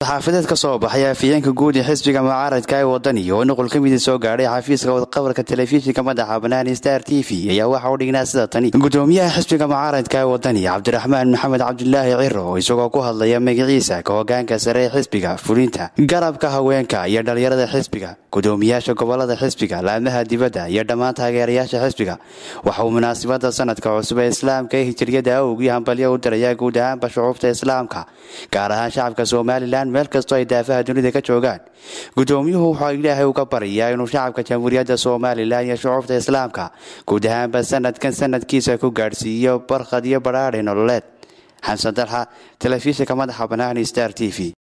war-saxaafadeed ka soo baxay afhayeenka guud ee xisbiga mucaaradka ee wadani oo nuqul ka mida soo gaadhay xafiiska wadqabarka telefishinka madaxa bannaan star t v ayaa waxa u dhignaa sida tani gudoomiyaha xisbiga mucaaradka ee wadani cabdiraxmaan maxamed cabdulaahi ciro isagoo ku hadlaya magaciisa ka hogaanka sare ee xisbiga fulinta garabka haweenka iyo dhalinyarada xisbiga gudoomiyaasha gobolada xisbiga laamaha dibadda iyo dhammaan taageerayaasha xisbiga waxa uu munaasabada sanadka cusub ee islaamka ee hijiriyada awgii hambalyo u dirayaa guud ahaanba shucuubta islaamka gaar ahaan shacabka somalilan meel kastoo ay daafaha dunida ka joogaan gudoomiyuhu wuxuu ilaahay uga baryayaa inuu shacabka jamhuuriyadda somalilan iyo shucuubta islaamka guud ahaanba sanadkan sanadkiisa ku gaadhsiiyo barkhad iyo badhaadhi nololeed xamsan dalxa telefishinka madaxa bannaan star t v